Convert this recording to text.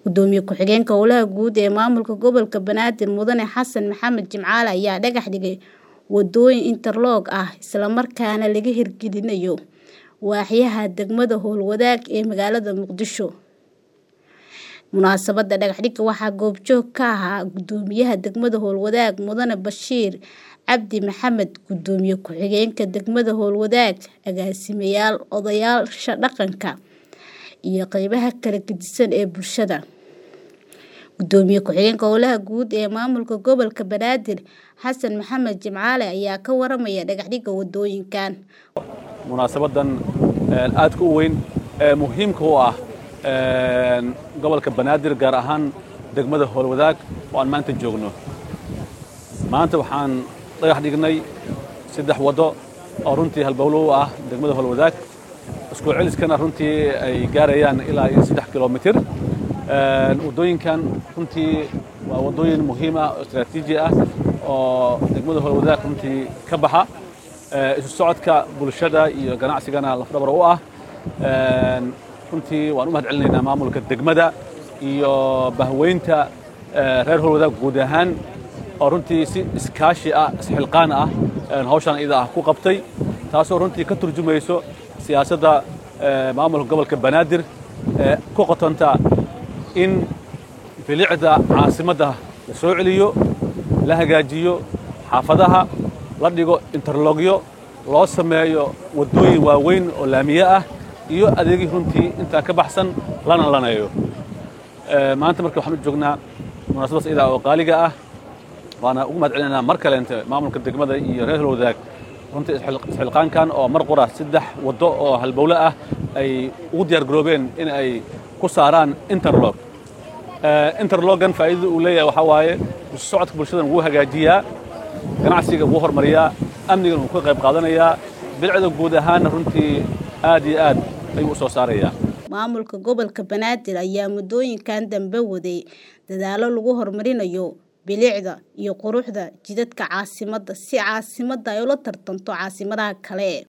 Gudoomiye ku-xigeenka Howlaha Guud ee Maamulka Gobolka Banaadir Mudane Xasan Maxamed Jimcaale ayaa dhagax dhigay wadooyin interlock ah isla markaana laga hirgelinayo waaxyaha degmada Howlwadaag ee magaalada Muqdisho. Munaasabadda dhagax dhigga waxaa goobjoog ka ahaa Gudoomiyaha degmada Howlwadaag Mudane Bashiir Cabdi Maxamed, Gudoomiye ku-xigeenka degmada Howlwadaag, agaasimayaal, odayaasha dhaqanka, iyo qaybaha kala gedisan ee bulshada. Gudoomiye ku-xigeenka Howlaha Guud ee Maamulka Gobolka Banaadir Xasan Maxamed Jimcaale ayaa ka waramaya dhagax dhigga wadooyinkan. munaasabadan aadka u weyn ee muhiimka u ah gobolka banaadir gaar ahaan degmada howlwadaag oo aan maanta joogno maanta waxaan dhagax dhignay saddex waddo oo runtii halbowlo u ah degmada howlwadaag isku celiskana runtii ay gaarayaan ilaa iyo saddex kilomitir waddooyinkan runtii waa waddooyin muhiim ah oo istaraatiiji ah oo degmada howlwadaag runtii ka baxa isu socodka bulshada iyo ganacsigana lafdhabar u ah runtii waan u mahad celinaynaa maamulka degmada iyo bahweynta reer howlwadaag guud ahaan oo runtii si iskaashi ah isxilqaan ah hawshan iyada ah ku qabtay taasoo runtii ka turjumayso siyaasadda maamulka gobolka banaadir ee ku qotonta in bilicda caasimadda la soo celiyo la hagaajiyo xaafadaha la dhigo interlogyo loo sameeyo waddooyin waaweyn oo laamiye ah iyo adeegii runtii intaa ka baxsan lana laneeyo maanta marka waxaan u joognaa munaasabadaas iyada oo qaaliga ah waana ugu mahad celinaynaa mar kaleente maamulka degmada iyo reer howlwadaag runtii isxilqaankan oo mar qura saddex waddo oo halbowle ah ay ugu diyaar garoobeen in ay ku saaraan interlog interlogan faa'iidada uu leeyahay waxaa waaye isu socodka bulshadan wuu hagaajiyaa ganacsiga wuu hormariyaa amnigan wuu ka qayb qaadanayaa bilicda guud ahaanna runtii aad iyo aad ayuu u soo saarayaa Maamulka Gobolka Banaadir ayaa muddooyinkan dambe waday dadaallo lagu horumarinayo bilicda iyo quruxda jidadka caasimadda si caasimadda ay ula tartanto caasimadaha kale.